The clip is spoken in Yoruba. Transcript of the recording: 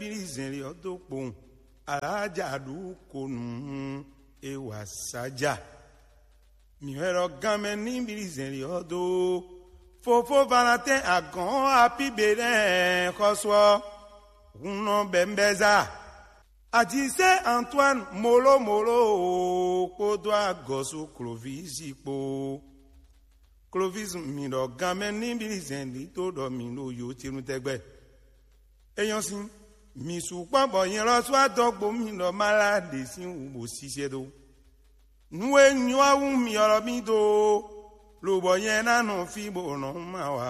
birizɛli ɔdo kpɔn aladzadu konu ewa sadza miwɛrɛ gamɛ ni birizɛli ɔdo fofo valentɛ agɔn apibe dɛ kɔsɔ hunɔ bɛnbɛza àtisẹ antoine molomolo kpọdọ agọsọ clovis kpo clovis mìíràn gamẹ níbi ìzẹ̀ndì tó dọ̀ mí lóyò tìrútẹ́gbẹ́ èèyàn sí mìsù pọ̀pọ̀ yẹn lọ́sọ́ àdọ́gbò mìíràn málàdé sí wò ṣiṣẹ́ tó nuwe nyɔnu mi ọ̀rọ̀ mi tó lóbọ̀ yẹn nánú fíbò náà má wà